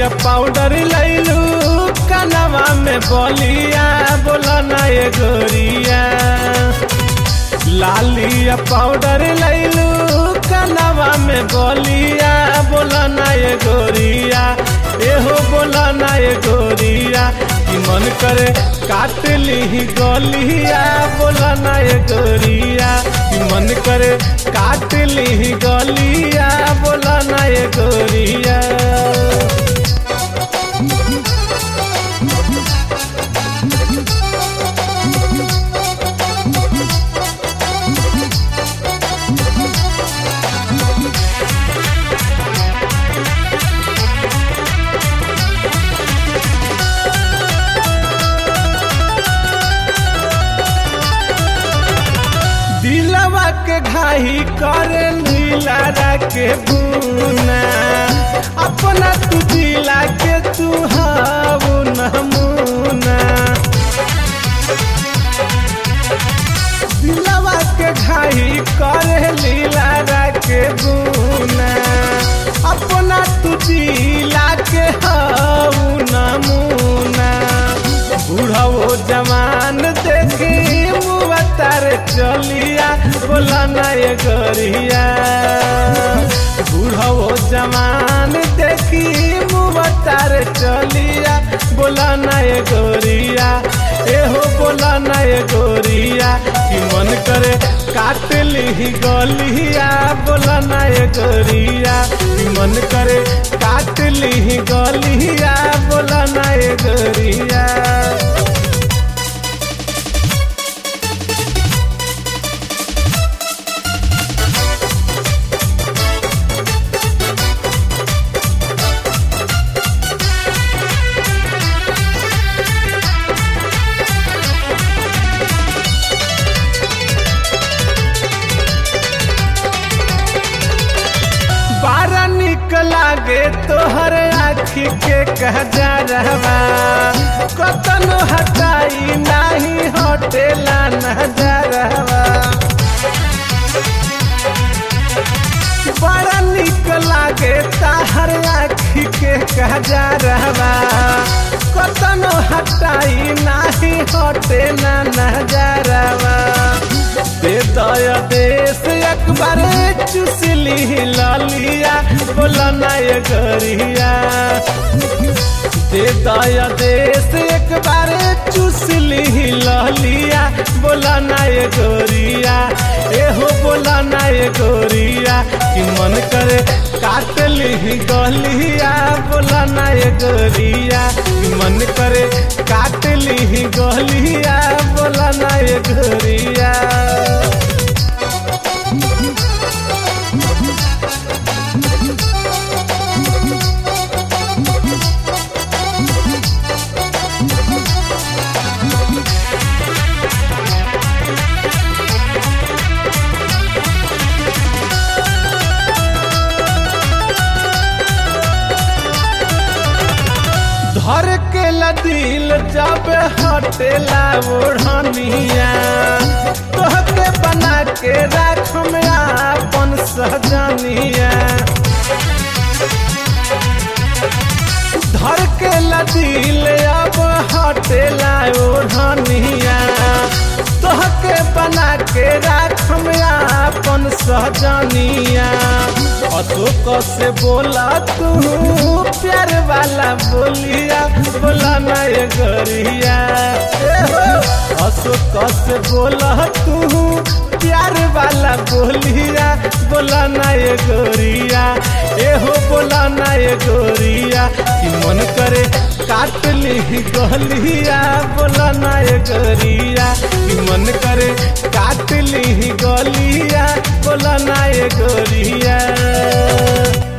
powder लैलू कनवा में बलिया बोला ना ये गोरिया लालिया पाउडर लैलू कनवा में बलिया बोला ना ये गोरिया एहो बोला ना ये गोरिया कि मन करे काट ली गलिया बोला ना ये गोरिया कि मन करे काट ली गलिया बोला ना ये गोरिया दिलवा के घाही करे नीला के बुना अपना तू दिला के तू हाउ नमूना दिलवा के घाही करे लीला के बुना अपना तू दिला के हाउ नमूना बूढ़ो जवान देखी मुआ तारे चलिया बोला ना ये गरिया बूढ़ो जवान देखी मुआ तारे चलिया बोला ना ये गोरिया एहो बोला ना ये गोरिया कि मन करे काट ली गलिया बोला ना ये गोरिया कि मन करे काट ली गलिया बोला ना ये गोरिया बारा निक लागे तोहर आखी के कह जा रहवा कतनो हटाई नाही हटेला न जा रहवा बड़ा निक लागे ताहर आखी के कह जा रहवा कतनो हटाई नाही हटे ना नजरवा दे दया देश एक बार चुसली लालिया बोला ना ये गरिया दे दया देश एक बार चुसली लालिया बोला ना ये गोरिया एहो बोला ना ये गोरिया कि मन करे काट ली गलिया बोला ना ये गोरिया कि मन करे काट ली गलिया बोला ना ये गोरिया धर के दिल जब हटेला ओढ़निया तोहके बना के राख में अपन सजनिया धर के दिल अब हटेला ओढ़निया तोहके बना के राख में अपन सजनिया अशोक से बोला तू प्यार वाला बोलिया बोला ना ये गरिया अशोक से बोला तू प्यार वाला बोलिया बोला ना ये गोरिया एहो बोला ना ये गोरिया कि मन करे काट ली गलिया बोला ना ये गोरिया कि मन करे काट ली गलिया बोला ना ये गोरिया